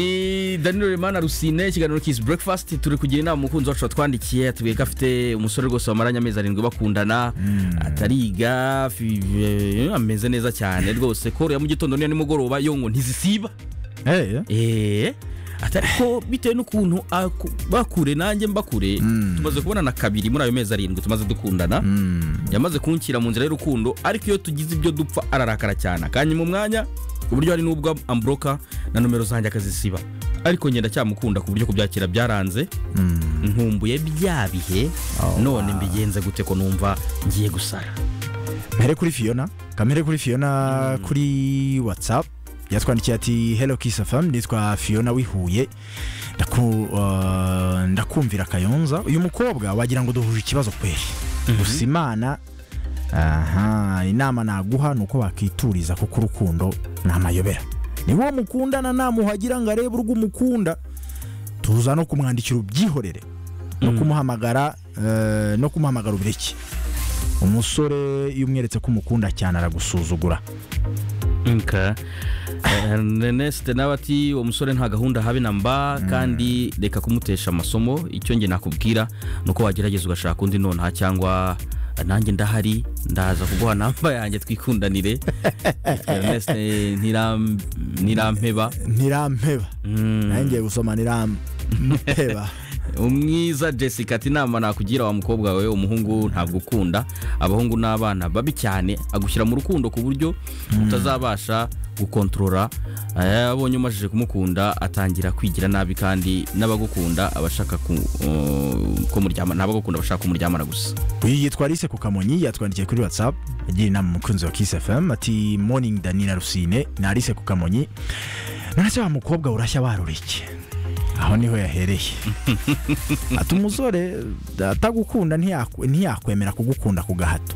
ni danilo remana rusine ikiganiro kisi burekifasiti turi kugira inama umukunzi wacu watwandikiye atubwiye ko afite umusore rwose bamaranye amezi arindwi bakundana atariga fi- eh, ameze neza cyane rwose ko ya mu gitondo n'iya nimugoroba yo ngo ntizisiba Eh, eee ko bitewe n'ukuntu aku- bakure nanjye mbakure tumaze kubonana kabiri muri ayo mezi arindwi tumaze dukundana yamaze kunshyira mu nzira y'urukundo ariko iyo tugize ibyo dupfa ararakara cyane akanya mu mwanya ku buryo hari n'ubwo amburoka na nomero zanjye akazisiba ariko ngenda cyamukunda ku buryo kubyakira byaranze nkumbuye bya bihe none mbigenze gute ko numva ngiye gusara mpere kuri fiyona kamere kuri fiyona kuri whatsapp yatwandikiye ati hello kiss fm nitwa fiyona wihuye Ndaku- uh, ndakumvira kayonza uyu mukobwa wagira ngo duhuje ikibazo kweri gusa imana aha inama naguha ni uko wakituriza kuko urukundo ni amayobera niba uwo mukundana namuhagira ngo arebe urwo umukunda tuza no kumwandikira ubyihorere no kumuhamagara eh, no kumuhamagara ubureke umusore iyo umweretse ko umukunda cyane aragusuzugura nka Ernest nawe ati uwo musore nta gahunda habe na mba kandi reka kumutesha amasomo icyo nge nakubwira ni uko wagerageza ugashaka undi nonaha cyangwa nanjye ndahari ndaza kuguha namba yanjye twikundanire Ernest eh, ntiram- ntirampeba ntirampeba Mm. nangiye gusoma ntirampeba umwiza jessica ati inama nakugira wa mukobwa wawe umuhungu ntabwo ukunda abahungu n'abana babi cyane agushyira mu rukundo ku buryo utazabasha gukontorora Eh, abonye umajije kumukunda atangira kwigira nabi kandi n'abagukunda abashaka ku- uh, ko muryamana n'abagukunda bashaka kumuryamana gusa uyu yitwa Alice ku kamonyi yatwandikiye kuri whatsapp agira inama umukunzi wa kiss fm ati morning danina rusine ni Alice ku kamonyi none se wa mukobwa urashya warurike aho niho yahereye ati umusore atagukunda ntiyaku- ntiyakwemera kugukunda ku gahato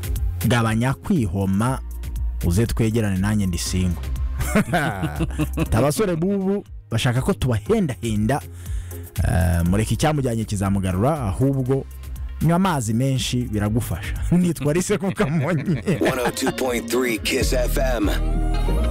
gabanya kwihoma uze twegerane nanjye ndi singwa Ati abasore b'ubu bashaka ko tubahendahenda Eh, mureke icyamujyanye kizamugarura ahubwo nywa amazi menshi biragufasha nitwa rise ku kamonyi 102.3 Kiss FM.